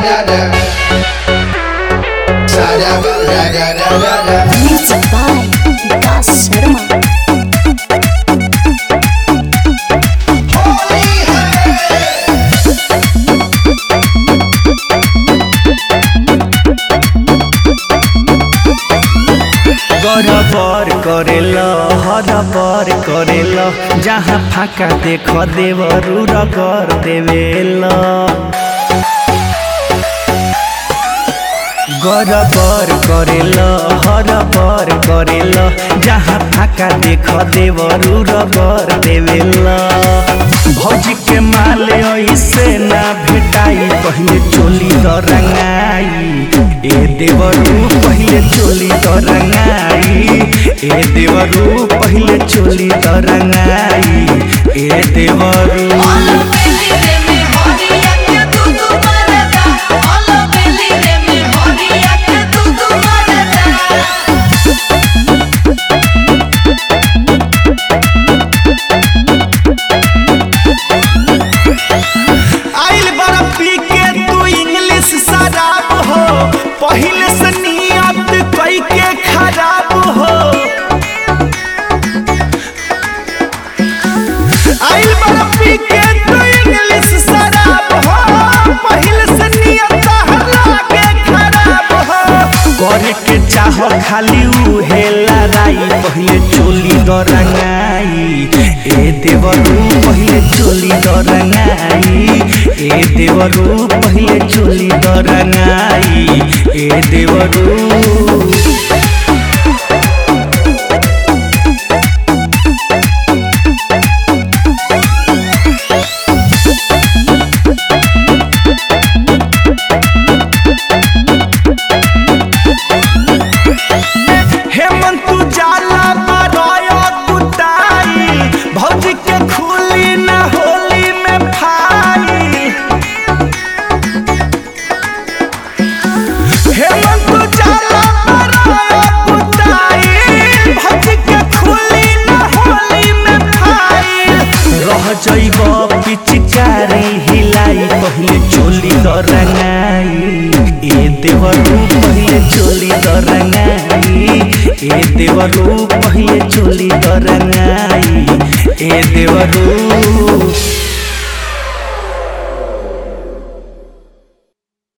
Music by Vikas Sharma. गरबर करेल harbour करेल जहाँ फाका देख देवरु रगर देवेल गरबर करेल हरबर करेल जहाँ फाका देख देवरु रगर देवेल भौजी के माले ऐसे ना भेटाई पहले चोली द रंगाई ए देवरू पहले चोली द रंगाई ए देवरू पहले चोली द रंगाई ए देवरू आइल बड़ा पी के तू इंग्लिश शराब हो पहले से नियत कई के खराब हो आइल बड़ा पी के तू इंग्लिश शराब हो पहले से नियत लागे खराब हो करे के चाह खाली उहे लड़ाई पहले चोली द रंगाई ए देवरू पहले चोली द रंगाई ए देवरू पहले चोली द रंगाई ए देवरू हेमंत जाला बरय कुताई भौजी के खुली न होली में फाई हेमंत जाला बरय कुताई भौजी के खुली न होली में फाई रह जइब पिचकारी हिलाई पहले चोली द रंगाई ए देवरू पहले चोली द रंगाई ए देवरू पहले चोली द रंगाई ए देवरू